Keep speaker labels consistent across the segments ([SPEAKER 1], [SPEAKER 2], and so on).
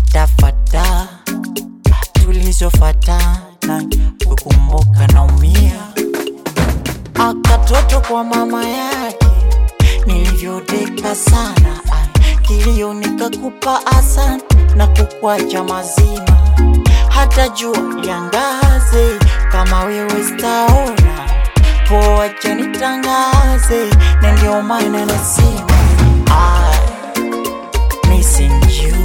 [SPEAKER 1] fatafata tulizofatana kukumbuka naumia akatoto kwa mama yake nilivyodeka sana ai, kilio nikakupa asante na kukwacha mazima hata jua liangaze kama wewe staona poacha nitangaze na ndio maana nasema I missing you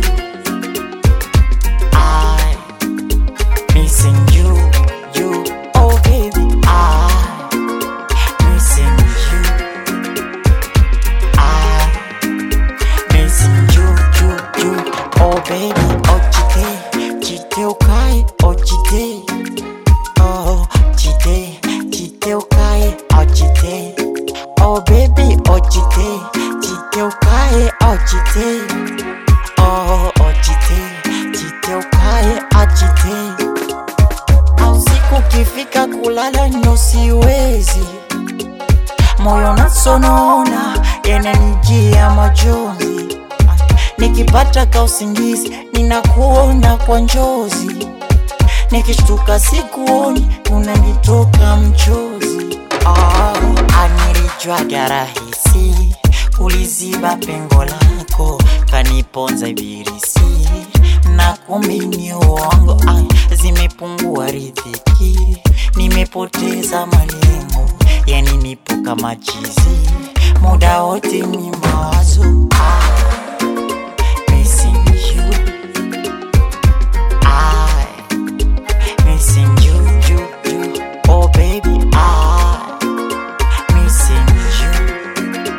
[SPEAKER 1] I missing you you oh baby I missing you I missing you you you oh baby oh chite chite ukae oh chite oh chite chite ukae oh chite oh baby oh chite chite ukae oh chite oh oh chite chite ukae oh chite usiku ukifika kulala ndo siwezi moyo nasonona yananijia majonzi nikipata ka usingizi ninakuona kwa njozi nikishtuka sikuoni unanitoka mchozi oh, anirijwaga rahisi kuliziba pengo lako kaniponza ibilisi na kumbe ni uongo ai, zimepungua riziki nimepoteza malengo yani nipo kama chizi muda wote ni mawazo ah, missing you I missing you, you, you. Oh baby, I missing you.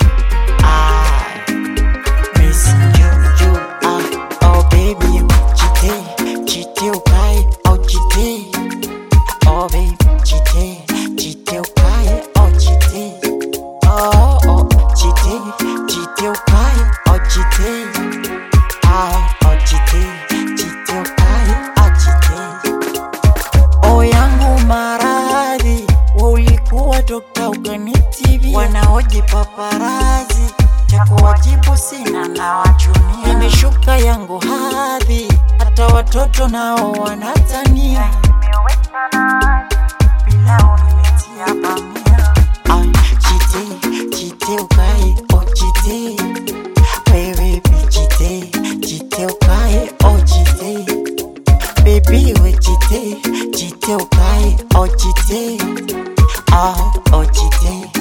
[SPEAKER 1] I missing you, you. I oh baby, chite, chite ukae, oh chite. Oh baby, chite, chite ukae, oh chite. Oh oh, chite, chite ukae, oh chite. Ah, oh chite, chite ukae, oh chite. O yangu maradhi, we ulikuwa dokta ukanitibi, wanaoji paparazi cha kuwajibu sina na wachunia. Imeshuka yangu hadhi, hata watoto nao wanatania. Pilau nimetia bamia. Ay, chite, chite ukae, oh chite. Wewe chite, chite ukae, oh chite. Baby we chite, chite ukae, oh chite, ah, oh chite,